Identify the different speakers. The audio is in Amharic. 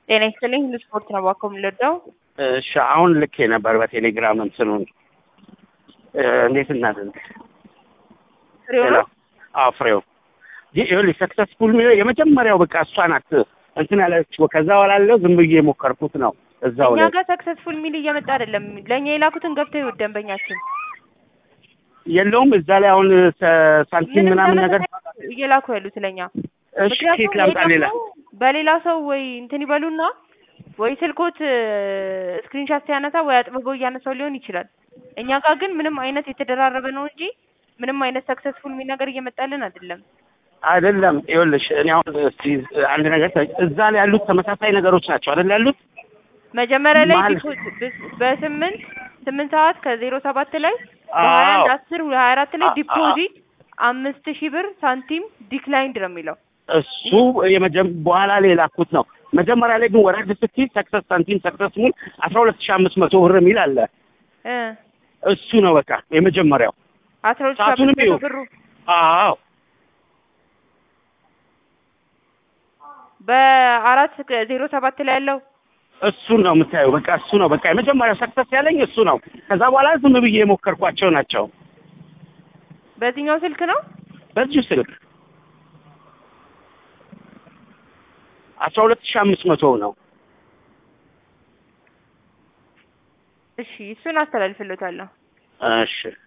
Speaker 1: ጤና ይስጥልኝ ሁሉ ስፖርት ነው እባክዎ የምንወደው
Speaker 2: እሺ አሁን ልኬ ነበር በቴሌግራም እንትኑን እ እንዴት እናድርግ?
Speaker 1: ፍሬው
Speaker 2: ሄሎ
Speaker 1: ነው
Speaker 2: አዎ ፍሬው ይኸውልሽ ሰክሰስፉል የሚለው የመጀመሪያው በቃ እሷ ናት እንትን ያለችው ከዛ በኋላ ያለው ዝም ብዬ የሞከርኩት ነው እዛው
Speaker 1: እኛ
Speaker 2: ላይ
Speaker 1: ጋር ሰክሰስፉል ሚል እየመጣ አይደለም ለእኛ የላኩትን ገብተው ይወት ደንበኛችን
Speaker 2: የለውም እዛ ላይ አሁን ሰ- ሳንቲም
Speaker 1: ምንም
Speaker 2: ምናምን ነገር
Speaker 1: ተመሳሳይ እየላኩ ያሉት ለኛ
Speaker 2: እሺ ኬክ ላምጣ ሌላ
Speaker 1: በሌላ ሰው ወይ እንትን ይበሉና ወይ ስልኮት ስክሪንሻት ሲያነሳ ወይ አጥብበው እያነሳው ሊሆን ይችላል። እኛ ጋር ግን ምንም አይነት የተደራረበ ነው እንጂ ምንም አይነት ሰክሰስፉል የሚል ነገር እየመጣልን አይደለም።
Speaker 2: አይደለም ይኸውልሽ እኔ አሁን እስቲ አንድ ነገር ተ- እዛ ላይ ያሉት ተመሳሳይ ነገሮች ናቸው አይደል ያሉት
Speaker 1: መጀመሪያ ላይ
Speaker 2: ማለት-
Speaker 1: ዲፖ- በስ- በስምንት ስምንት ሰዓት ከዜሮ ሰባት ላይ በሀያ አንድ
Speaker 2: አዎ
Speaker 1: አስር ሀያ አራት ላይ
Speaker 2: አ- አ-
Speaker 1: ዲፖዚት አምስት ሺህ ብር ሳንቲም ዲክላይንድ ነው የሚለው
Speaker 2: እሱ የመጀመ በኋላ ላይ የላኩት ነው። መጀመሪያ ላይ ግን ወረድ ስትይ ሰክሰስ ሳንቲም ሰክሰስ ሙል አስራ ሁለት ሺህ አምስት መቶ ብር የሚል አለ።
Speaker 1: እ
Speaker 2: እሱ ነው በቃ የመጀመሪያው።
Speaker 1: አስራ ሁለት ሺህ
Speaker 2: ሰዓቱንም
Speaker 1: አምስት መቶ
Speaker 2: ይኸው።
Speaker 1: ብሩ
Speaker 2: አዎ
Speaker 1: በአራት ዜሮ ሰባት ላይ ያለው
Speaker 2: እሱን ነው የምታየው። በቃ እሱ ነው በቃ የመጀመሪያው ሰክሰስ ያለኝ እሱ ነው። ከዛ በኋላ ዝም ብዬ የሞከርኳቸው ናቸው
Speaker 1: በዚህኛው ስልክ ነው።
Speaker 2: በዚሁ ስልክ አስራ ሁለት ሺህ አምስት መቶ ነው።
Speaker 1: እሺ እሱን አስተላልፍልዎታለሁ።
Speaker 2: እሺ